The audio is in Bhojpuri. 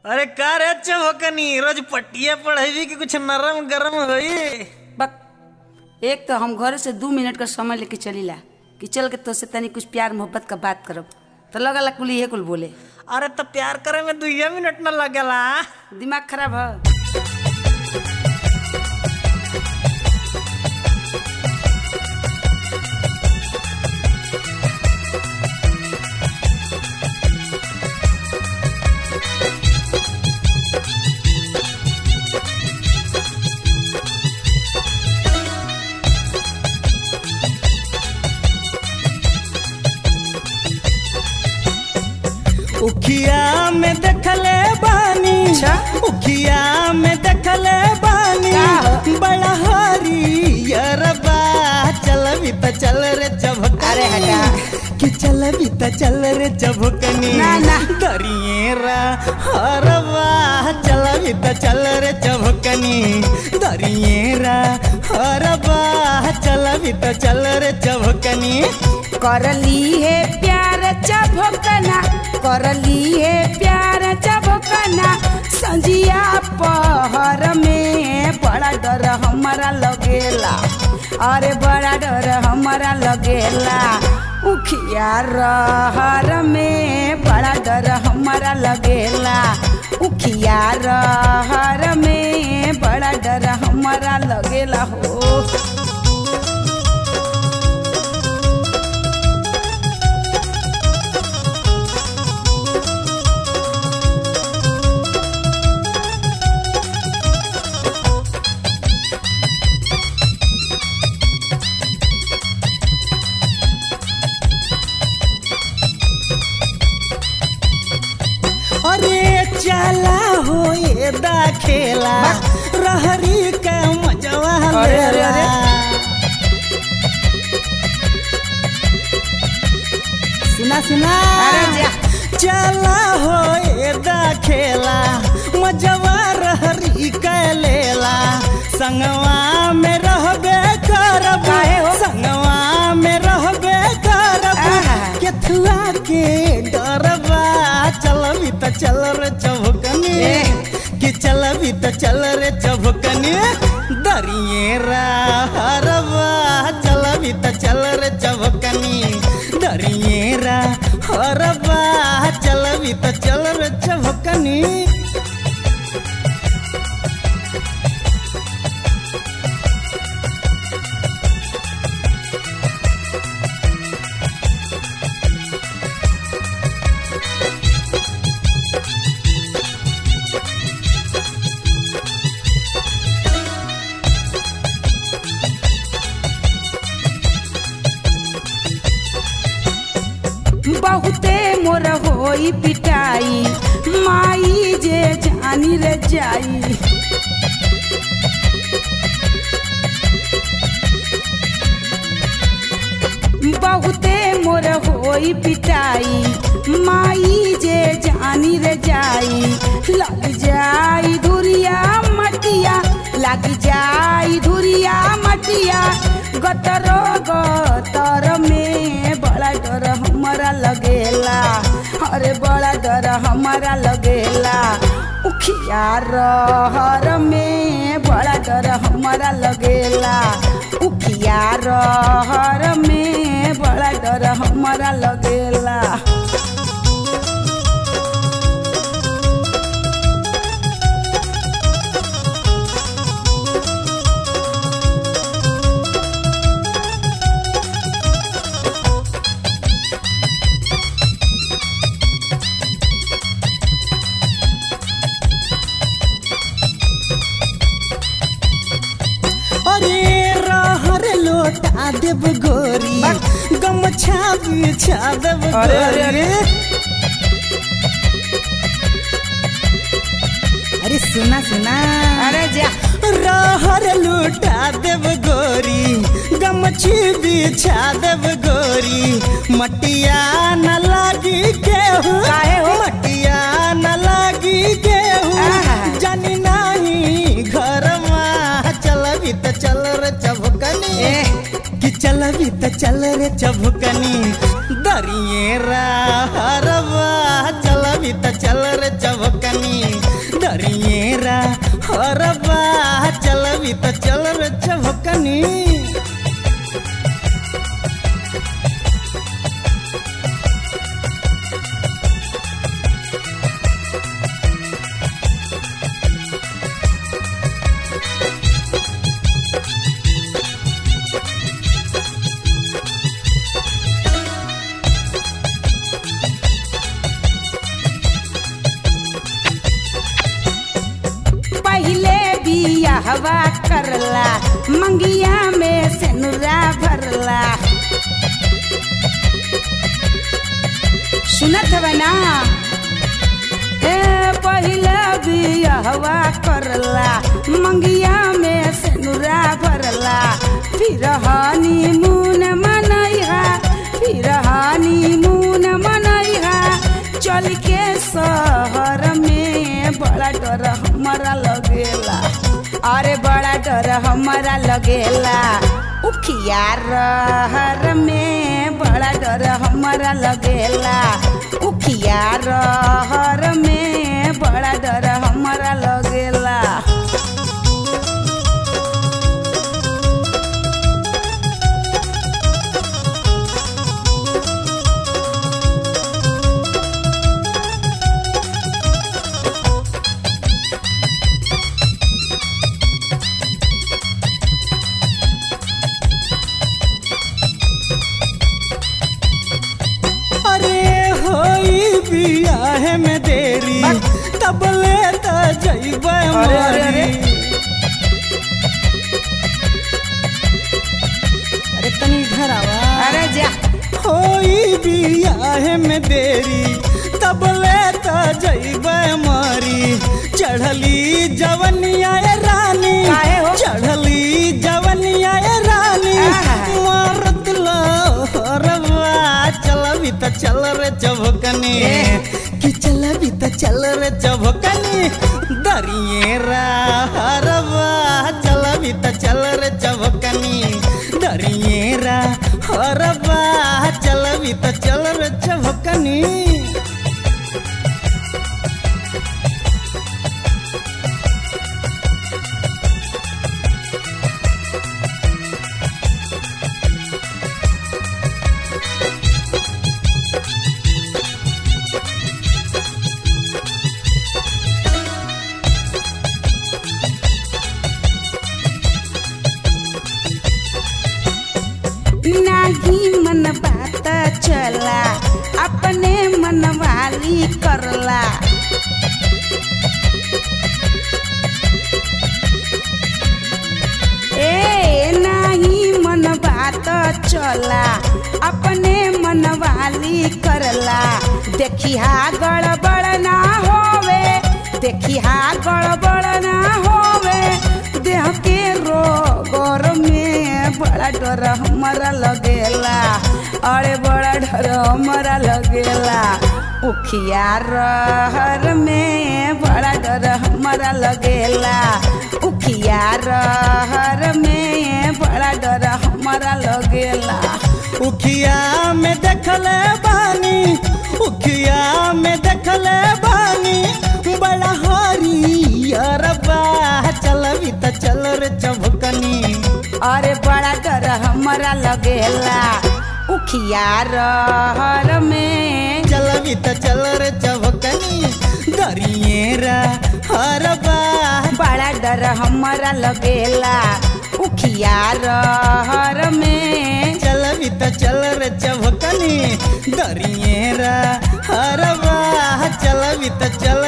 अरे का रे चौकनी रोज पट्टिया पढ़ेवी कि कुछ नरम गरम होई बक एक तो हम घर से दू मिनट का समय लेके चलीला कि चल के तो से तनी कुछ प्यार मोहब्बत का बात करब तो लगला कुल इहे कुल बोले अरे तो प्यार करे में दुइया मिनट न लगेला दिमाग खराब है उखिया में देखले बानी अच्छा। उखिया में देखले बानी का हो? बड़ा हरियर बा चल भी त चल रे चभकनी अरे हटा। कि चल भी त चल रे चभकनी ना, ना। दरिएरा हरवा चल भी त चल रे चभकनी दरिएरा हरवा चल भी त चल रे चभकनी करली है प्यार चभकना करली है प्यार चभकना संजिया पहर में बड़ा डर हमारा लगेला अरे बड़ा डर हमारा लगेला उखिया रहर में बड़ा डर हमारा लगेला उखिया रहर में बड़ा डर हमारा लगेला हो अरे चला हो ये दा खेला रहरी का मजवा अरे, अरे, लेला। सुना सुना अरे जा। चला हो ये दा खेला मजवा रहरी का लेला संगवा में रहबे करब काहे हो? संगवा में रहबे करब आहा। केथुआ के डरबा चलबी त चल रे चभकनी ए। कि चलबी त चल रे चभकनी दरिएरा हरबा चलबी त चल रे चभकनी दरिएरा हरबा चलबी त चल रे चभकनी बहुते मोर होई पिटाई माई जे जानी रे जाई बहुते मोर होई पिटाई माई जे जानी रे जाई लग जाई धुरिया मटिया लग जाई धुरिया मटिया गतरो गतर में बड़ा डर हमारा लगेला अरे बड़ा डर हमारा लगेला उखिया रहर में बड़ा डर हमारा लगेला उखिया रहर में बड़ा डर हमारा लगेला अरे रहर लोटा देव गोरी गमछा बिछा देव अरे, अरे, अरे। अरे सुना सुना अरे जा रहर लूटा देव गोरी गमछी बिछा देव गोरी मटिया न लागी केहू काहे हो? मटिया न लागी केहू आहा। जानी नाही घर चलबी त चल रे चभकनी ए। कि चलबी त चल रे चभकनी दरिएरा हरवा चलबी त चल रे चभकनी चभकनी दरिएरा हरबा चलबी त चल रे चभकनी पहिले बियाहवा करला मंगिया में सेनुरा भरला सुनत हवे ना ए पहिले बियाहवा करला मंगिया में सेनुरा भरला फिर हनीमून मनैहा फिर हनीमून मनैहा चल के शहर में बड़ा डर हमारा लगेला अरे बड़ा डर हमारा लगेला उखिया रहर में बड़ा डर हमारा लगेला उखिया रहर में बड़ा डर हमारा लगेला अरे होई बियाह में देरी तब ले त जइबै अरे, अरे, अरे। मरी अरे तनी इधर आवा अरे जा होई बियाह में देरी तब ले त जइबै मरी चढ़ली जवनिया ए रानी काहे हो? चढ़ली जवनिया ए रानी आहा। मारत लहरवा चलबी त चल रे चभकनी ए। कि चलबी त चल रे चभकनी दरिएरा हरवा चलबी त चल रे चभकनी दरिएरा हरवा चलबी त चल रे चभकनी नाही मन बात चला अपने मन वाली करला ए नाही मन बात चला अपने मन वाली करला देखिहा गड़बड़ ना होवे देखिहा गड़बड़ ना होवे देह के रोगर में बड़ा डर हमारा लगेला अरे बड़ा डर हमारा लगेला उखिया रहर में बड़ा डर हमारा लगेला उखिया रहर में बड़ा डर हमारा लगेला उखिया में देखले बानी उखिया में देखले बानी बड़ा हरियर बा चलबी त चल रे चभकनी अरे बड़ा डर हमारा लगेला उखिया रहर में चलबी त चल रे चभकनी दरिएरा हरबा बड़ा डर हमारा लगेला उखिया रहर में चलबी त चल रे चभकनी दरिएरा हरबा चलबी त चल